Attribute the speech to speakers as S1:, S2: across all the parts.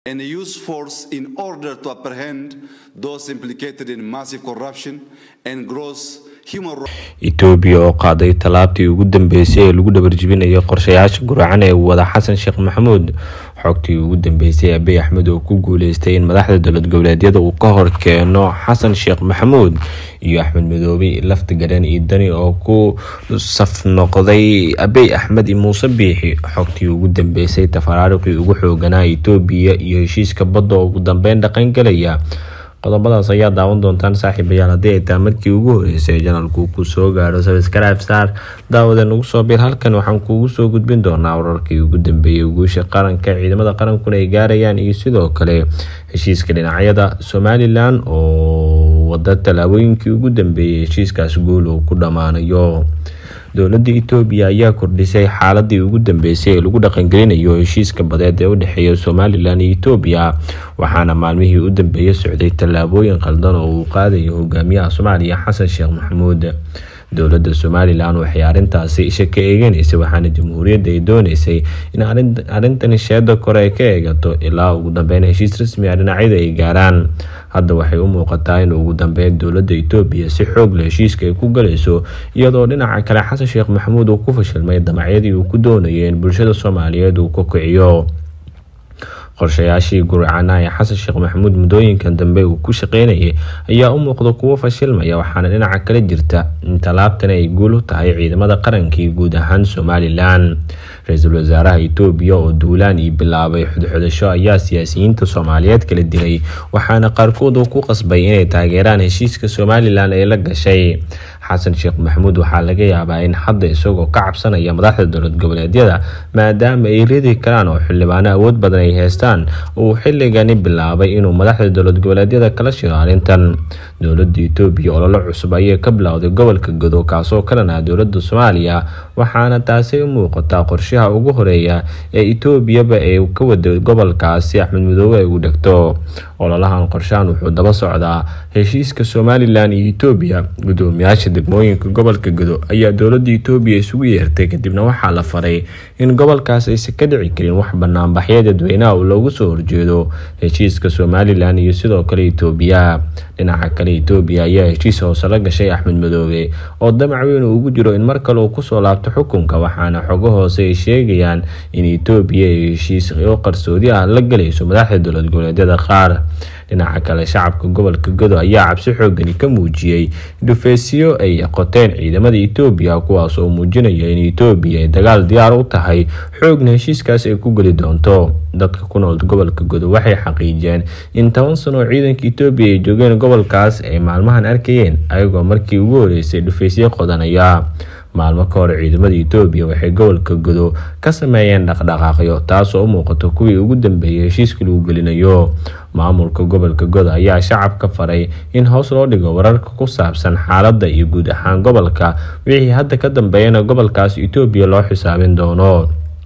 S1: and use force in order to apprehend those implicated in massive corruption and gross human rights.
S2: etoobiya oo qaaday tallaabtii ugu dambeysay ee lagu dhabarjibinayo qorshayaasha guracan ee wada xasan sheekh maxamuud xogtii ugu dambeysay abiy axmed oo ku guuleystay in madaxda dowlad goboleedyada uu ka hor keeno xasan sheekh maxamuud iyo axmed madoobe lafta garan iyo dani oo ku saf noqday abiy axmed iyo muuse biixi xogtii ugu dambeysay tafaraariqii ugu xooganaa etoobiya iyo heshiiska badda oo ugu dambeyn dhaqangelaya qodobadaas ayaa daawan doontaan saaxiibayaal haddii ay tahay markii ugu horeysay janalku ku soo gaaro sabscribe star daawada nagu soo bir halkan waxaan kuugu soo gudbin doonaa wararkii ugu dambeeyay guusha qaranka ciidamada qarankuna ay gaarayaan iyo sidoo kale heshiiska dhinacyada somalilan oo wada tallaabooyinkii ugu dambeeyay heshiiskaas guul uu ku dhammaanayo dowladda etoobiya ayaa kordhisay xaaladii ugu dambeysay ee lagu dhaqangelinayo heshiiska badeed ee u dhexeeya somalilan iyo etoobiya waxaana maalmihii u dambeeyay socday tallaabooyin qaldan oo uu qaadayo hogaamiyaha soomaaliya xasan sheekh maxamuud dowladda somalilan waxay arrintaasi isha ka eegeneysay waxaana jamhuuriyadda ay dooneysay in arrintan sheeda kore ay ka eegato ilaa ugu dambeyn heshiis rasmi ah dhinacyada ay gaaraan hadda waxay u muuqataa in ugu dambeyn dowladda etoobiya si xoog leh heshiiska ay ku galayso iyadoo dhinaca kale xasan sheekh maxamuud uu ku fashilmay damacyadii uu ku doonayay in bulshada soomaaliyeed uu ka kiciyo qorshayaashii gurcana ee xasan sheekh maxamuud muddooyinkan dambe uu ku shaqeynayay ayaa u muuqda kuwo fashilmaya waxaana dhinaca kale jirta in tallaabtan ay guul u tahay ciidamada qarankii guud ahaan somalilan ra-iisul wasaaraha etoobiya oo duulaan ii bilaabay xudxudasho ayaa siyaasiyiinta soomaaliyeed kala dilay waxaana qaarkood uu ku qasbay inay taageeraan heshiiska somalilan ee la gashay xasan sheekh maxamuud waxaa laga yaabaa in hadda isagoo ka cabsanaya madaxda dowlad goboleedyada maadaama ay ridi karaan oo xildhibaano awood badan ay haystaan uu xilligani bilaabay inuu madaxda dowlad goboleedyada kala shiro arrintan dowladda etoobiya ololo cusub ayay ka bilowday gobolka godo kaasoo kalena dowladda soomaaliya waxaana taasi u muuqataa qorshaha ugu horeeya ee etoobiyaba ay ka wada gobolkaasi axmed madoobe ay ugu dhegto ololahan qorshahan wuxuu daba socdaa heshiiska somalilan iyo etoobiya gudoomiyaasha degmooyinka gobolka godo ayaa dowladda etoobiya isugu yeertay kadibna waxaa la faray in gobolkaas aysan ka dhici karin wax banaanbaxyo dadweynaha uu loogu soo horjeedo heshiiska somalilan iyo sidoo kale etoobiya dhinaca kale etoobiya ayaa heshiis hoose la gashay axmed madoobe oo damac weyn uu ugu jiro in mar kale uu kusoo laabto xukunka waxaana xogo hoose ay sheegayaan in etoobiya ay heshiis oo qarsoodi ah la galayso madaxda dowlad goboleedyada qaar dhinaca kale shacabka gobolka godo ayaa cabsi xoogani ka muujiyey dhufeysyo ay qoteen ciidamada etoobiya kuwaas oo muujinaya in etoobiya ay dagaal diyaar u tahay xoogna heshiiskaas ay ku geli doonto dadka ku nool gobolka godo waxay xaqiijiyeen in toban sano oo ciidanka etoobiya ay joogeen gobolkaas ay maalmahan arkayeen ayagoo markii ugu horeysay dhufeysyo qodanaya maalmo ka hor ciidamada etoobiya waxay gobolka godo ka sameeyeen dhaqdhaqaaqyo taasoo u muuqato kuwii ugu dambeeyay heshiiska lagu gelinayo maamulka gobolka godo ayaa shacabka faray in hoos loo dhigo wararka ku saabsan xaaladda iyo guud ahaan gobolka wixii hadda ka dambeeyana gobolkaas etoobiya loo xisaabin doono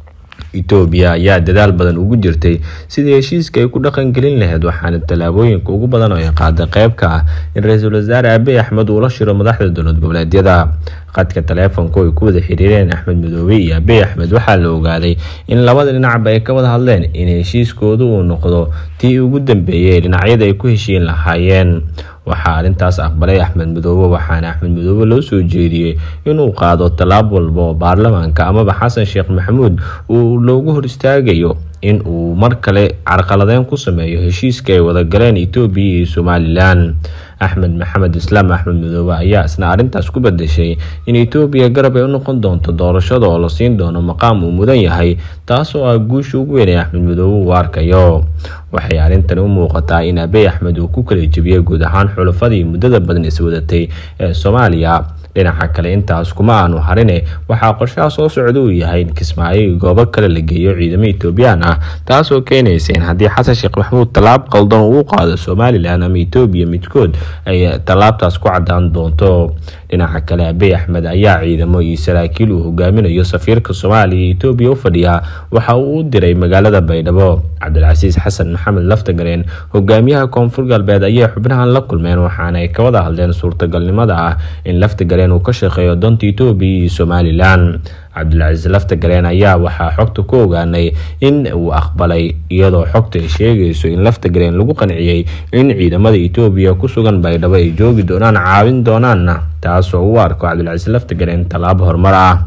S2: etoobiya ayaa dadaal badan ugu jirtay sidii heshiiska ay ku dhaqangelin lahayd waxaana tallaabooyinka ugu badan oo ay qaaday qayb ka ah in ra-iisul wasaare abiy axmed uu la shiro madaxda dowlad goboleedyada qadka taleefonku ay ku wada xiriireen axmed madoobe iyo abiy axmed waxaa la ogaaday in labada dhinacba ay ka wada hadleen in heshiiskoodu uu noqdo tii ugu dambeeyay ee dhinacyada ay ku heshiin lahaayeen waxaa arrintaas aqbalay axmed madoobe waxaana axmed madoobe loo soo jeediyey inuu qaado tallaab walba oo baarlamaanka amaba xasan sheekh maxamuud uu loogu hor istaagayo in uu mar kale carqaladeyn ku sameeyo heshiiska ay wada galeen etoobiya iyo somalilan axmed maxamed islaam axmed madoobe ayaa isna arrintaas ku badashay in etoobiya garab ay u noqon doonto doorashada oo la siin doono maqaam uu mudan yahay taasoo ah guusha ugu weyn ee axmed madoobe uu arkayo waxay arrintani u muuqataa in abiy axmed uu ku kala jebiyey guud ahaan xulafadii muddada badan iswadatay ee soomaaliya dhinaca kale intaas kuma aanu harine waxaa qorshaha soo socda uu yahay in kismaayo iyo goobo kale la geeyo ciidamo etoobiyaan ah taasoo keenaysa in haddii xasan sheekh maxamuud tallaab qaldan uu qaado somalilan ama etoobiya midkood ay tallaabtaas ku cadaan doonto dhinaca kale abiy axmed ayaa ciidamo iyo saraakiil uu hogaaminayo safiirka soomaaliya iyo etoobiya u fadhiya waxa uu u diray magaalada baydhabo cabdilcasiis xasan maxamed laftagareen hogaamiyaha koonfur galbeed ayay xubnahan la kulmeen waxaana ay ka wada hadleen suurtagalnimada ah in laftagareen gareen uu ka shaqeeyo doonta etoobiya iyo somalilan cabdilcasiis laftagareen ayaa waxaa xogta ku ogaanay in uu aqbalay iyadoo xogta ay sheegayso in laftagareen lagu qanciyey in ciidamada etoobiya ku sugan baydhabo ay joogi doonaan caawin doonaanna taasoo u arko cabdilcasiis laftagareen tallaabo horumar ah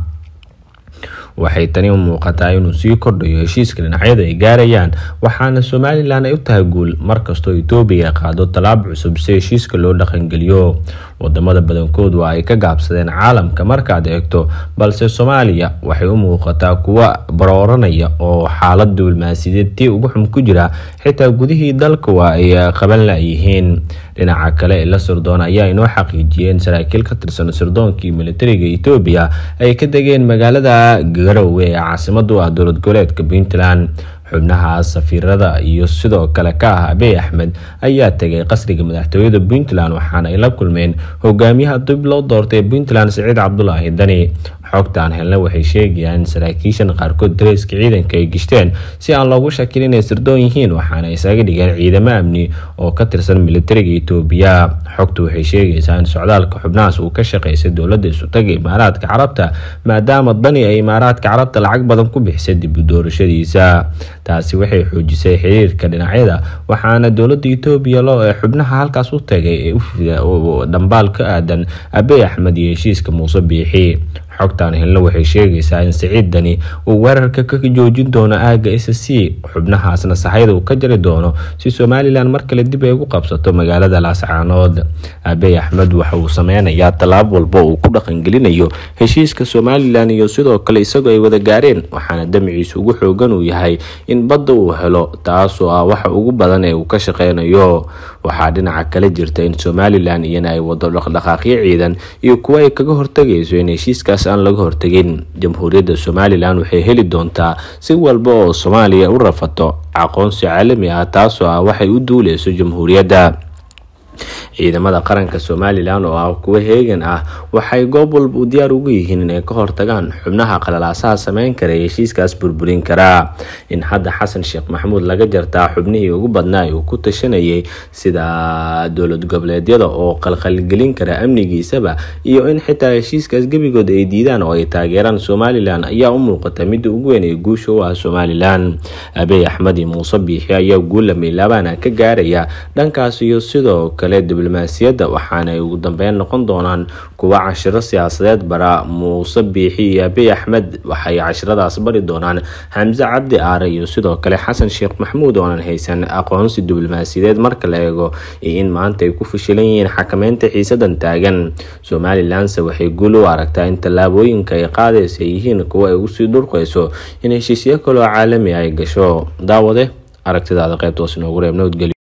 S2: waxay tani u muuqataa inuu sii kordhayo heshiiska dhinacyada ay gaarayaan waxaana somalilan ay u tahay guul markastoo etoobiya ay qaado tallaab cusub si heshiiska loo dhaqangeliyo wadamada badankoodu waa ay ka gaabsadeen caalamka markaad eegto balse soomaaliya waxay u muuqataa kuwa barooranaya oo xaalad diblomaasiyadeed tii ugu xun ku jira xitaa gudihii dalka waa ay qaban layihiin dhinaca kale la sirdoon ayaa inoo xaqiijiyeen saraakiil ka tirsan sirdoonkii militariga etoobiya ay ka degeen magaalada garowe ee caasimadu ah dowlad goboleedka puntland xubnaha safiirada iyo sidoo kale ka ah abiy axmed ayaa tegay qasriga madaxtooyada puntland waxaana ay la kulmeen hogaamiyaha dib loo doortay puntland siciid cabdulaahi dani xogtaan helna waxay sheegayaan in saraakiishan qaarkood dareyska ciidanka ay gishteen si aan loogu shakin inay sirdoon yihiin waxaana isaga dhigeen ciidamo amni oo ka tirsan militariga etoobiya xogtu waxay sheegaysaa in socdaalka xubnahaas uu ka shaqeysay dowladda isutaga imaaraadka carabta maadaama dani ay imaaraadka carabta lacag badan ku bixisay dib u doorashadiisa taasi waxay xoojisay xiriirka dhinacyada waxaana dowladda etoobiya loo ee xubnaha halkaas u tagay ee dhambaal ka aadan abiy axmed iyo heshiiska muuse biixi xogtaan helna waxay sheegaysaa in siciid dani uu weerarka ka joojin doono aaga s c xubnahaasna saxayda uu ka jari doono si somalilan mar kale dib ay ugu qabsato magaalada laascaanood abiy axmed waxa uu sameynayaa tallaab walba uu ku dhaqangelinayo heshiiska somalilan iyo sidoo kale isagoo ay wada gaareen waxaana damciisa ugu xoogan uu yahay in badda uu helo taasoo ah waxa ugu badan ee uu ka shaqeynayo waxaa dhinaca kale jirta in somalilan iyana ay wado dhaqdhaqaaqyo ciidan iyo kuwo ay kaga hortagayso in heshiiskaas aan laga hortegin jamhuuriyadda somalilan waxay heli doontaa si walba oo soomaaliya u rafato aqoonsi caalami ah taasoo ah waxay u duuleyso jamhuuriyadda ciidamada qaranka somalilan oo ah kuwo heegan ah waxay goob walba u diyaar ugu yihiin inay ka hortagaan xubnaha qalalaasaha sameyn kara ee heshiiskaas burburin karaa in hadda xasan sheekh maxamuud laga jartaa xubnihii ugu badnaa uu ku tashanayay sida dowlad goboleedyada oo qalqalgelin kara amnigiisaba iyo in xitaa heshiiskaas gebigood ay diidaan oo ay taageeraan somalilan ayaa u muuqata midda ugu weyn ee guusha u ah somalilan abiy axmed iyo muuse biixi ayaa guulla milaabana ka gaaraya dhankaas iyo sidoo kale diblomaasiyadda waxaana ay ugu dambeyn noqon doonaan kuwa cashiro siyaasadeed bara muuse biixi iyo abiy axmed waxay cashiradaas bari doonaan xamse cabdi aare iyo sidoo kale xasan sheekh maxamuud oonan haysan aqoonsi diblomaasiyadeed marka la eego iyo in maanta ay ku fashilan yihiin xakameynta xiisadan taagan somalilanse waxay guul u aragtaa in tallaabooyinka ay qaadaysa ay yihiin kuwa ay usii dhurqayso in heshiisyo kaloo caalami ay gasho daawade aragtidaada qaybtoos inoogu reeb nabadgelyo